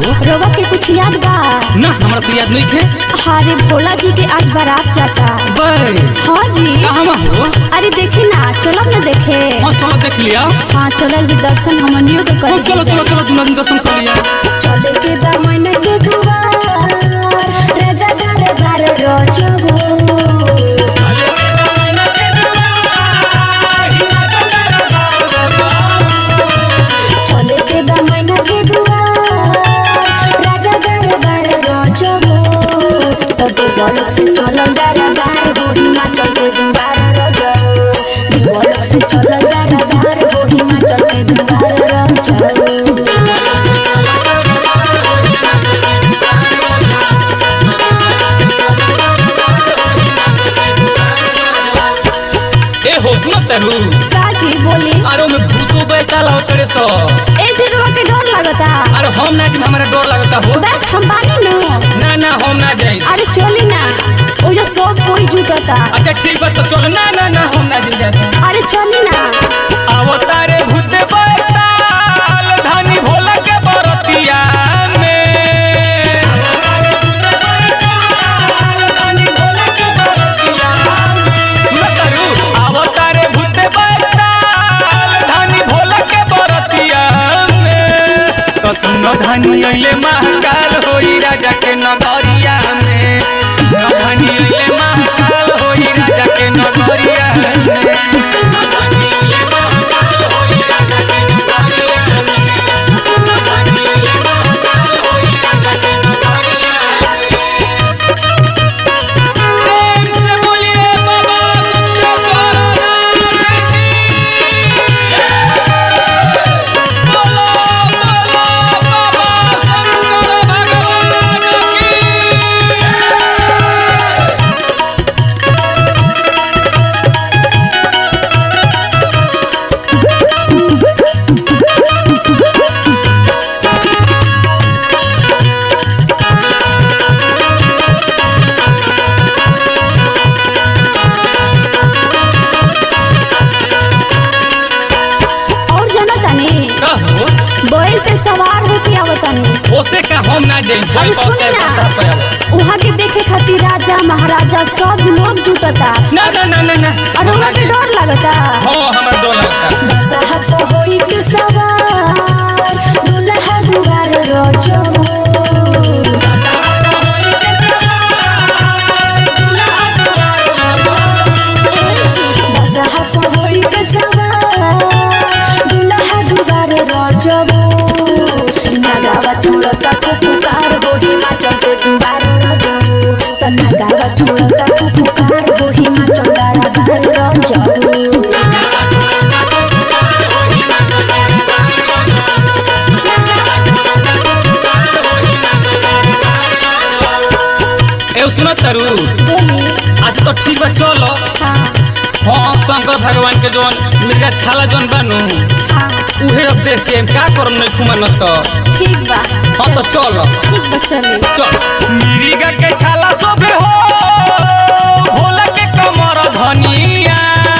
हो रवा के कुछ याद बा ना हमरा तो याद नहीं थे हारे भोला जी के आज बारात जाता बे हाँ जी कहाँ हो अरे देखी ना चलब ना देखे हाँ चलो देख लिया हाँ चलल जी दर्शन हमनियों के हाँ, कर चलो चलो चलो दूल्हा दिन दर्शन कर लिया चले के बा मन के दुआर राजा दरबार रोजो चले के बा मन के दुआर राजा दरबार रोजो तब बोलक से चलल दरबार होरी माचल के दुआर रोजो बोलक से चलल दरबार होरी माचल के दुआर रोजो ए हो सुनो तेरू काजी बोली अरे में भूतो बैठल हो तेरे सो ए जिरवा के डर लगता अरे हम ना जिम हमारा डर लगता हो बैठ हम बानी नु ना ना हम ना जाए अरे चली ना ओ जो सब कोई जुटता अच्छा ठीक बा तो चलो ना ना ना हम ना जिम जाते अरे चली ना आवो तारे भूते बैठल धनी भोला के बरतिया में सुनो तारू, आवो तारे भूते बैठल धनी भोला के बरतिया में तो सुनो धनी अइले महाकाल होई राजा के नगरिया में सुनो धनी अइले महाकाल होई राजा के नगरिया में प्रेम से बोलिए बाबा गुप्तेश्वर नाथ की। बोलो, बोलो, बाबा शंकर भगवान की। और जाना तानी कहो, बैल पे सवार होके आवतानी ओसे का हम ना जाई कोई अरे बस सुनी है ना बसा पे आवो। वहाँ के देखे खातिर राजा महाराजा सब लोग जुटता ना ना ना ना ना और वहाँ के डर लगता हो हमर डर लगता साहब होई के सवार दुल्हा दुआर रोजो साहब होई के सवार दुल्हा दुआर रोजो नगावा छोड़ता पुकार होही माचल के दुआर रोजो त नगावा छोड़ता पुकार होही माचल दरबार रोजो ए सुनो तारू बोली आज तो ठीक बा चलो हाँ हाँ शंकर भगवान के जोन मिर्जा छाला जोन बानू हाँ उहे अब देख के का करम नहीं खुमान तो ठीक बा हाँ तो चलो ठीक बा चली चल मिरिगा के छाला सोबे हो भोला के कमर धनिया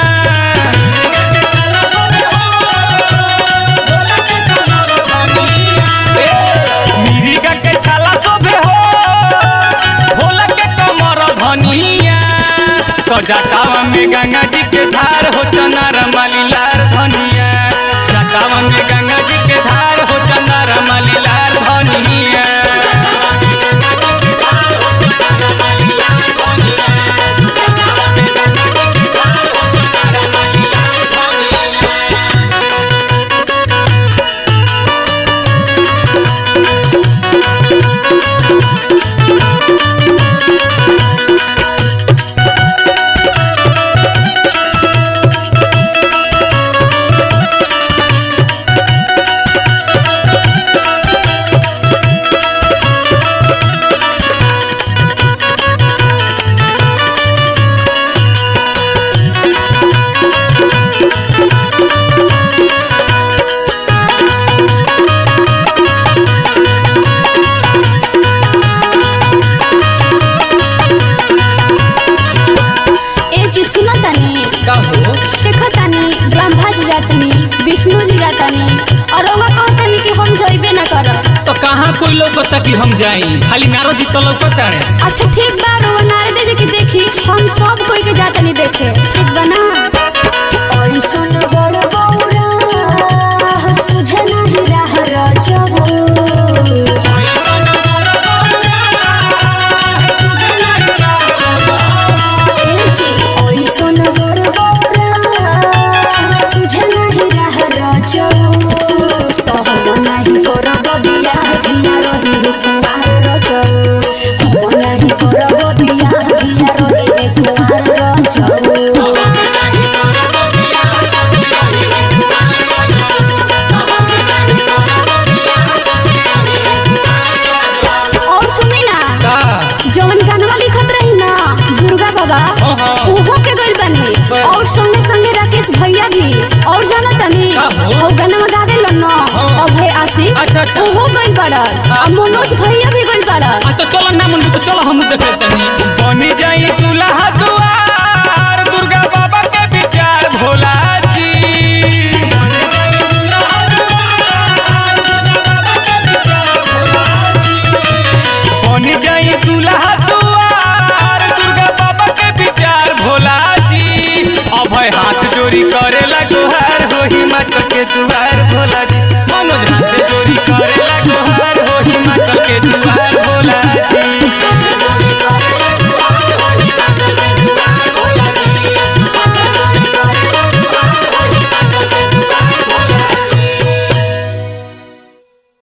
ए, मिरिगा के छाला सोबे हो भोला के कमर धनिया तो जटावा में गंगा जी के धार हो चनार मलिलार धनिया जटावा में गंगा जी के धार हो चनार मलिलार धनिया ए जी सुना तानी का हो देखो तानी ब्रह्मा जी जातनी विष्णु जी जातनी और ओमा कहतनी कि हम जइबे ना करब तो कहाँ कोई लौकता कि हम जाई खाली नारो जी तो लौकता है अच्छा ठीक बा रो नारे दे जे कि देखी हम सब कोई के जाता नहीं देखे ठीक बा ना और सुन बड़ बौरा सुझे नहीं रह रजबो ए जी और सुन बड़ बौरा सुझे नहीं रह रजबो तो हम नहीं करब बियाह धिया रही है कुमार रजबो हम नहीं करब बियाह धिया रही है कुमार रजबो और सुनी ना का जवन गानवा लिखत रही ना दुर्गा बाबा हाँ, हाँ। ओहो के गइल बनी बस। और संगे संगे राकेश भैया भी और जाना तनी का हो? ओ गानवा गावे लो ना हाँ। अभय आशीष अच्छा, अच्छा। ओहो गइल बाड़न आ मनोज भैया भी गइल बाड़न आ तो चलो ना मन तो चलो हम देखे तनी बनी जाई दूल्हा दुआ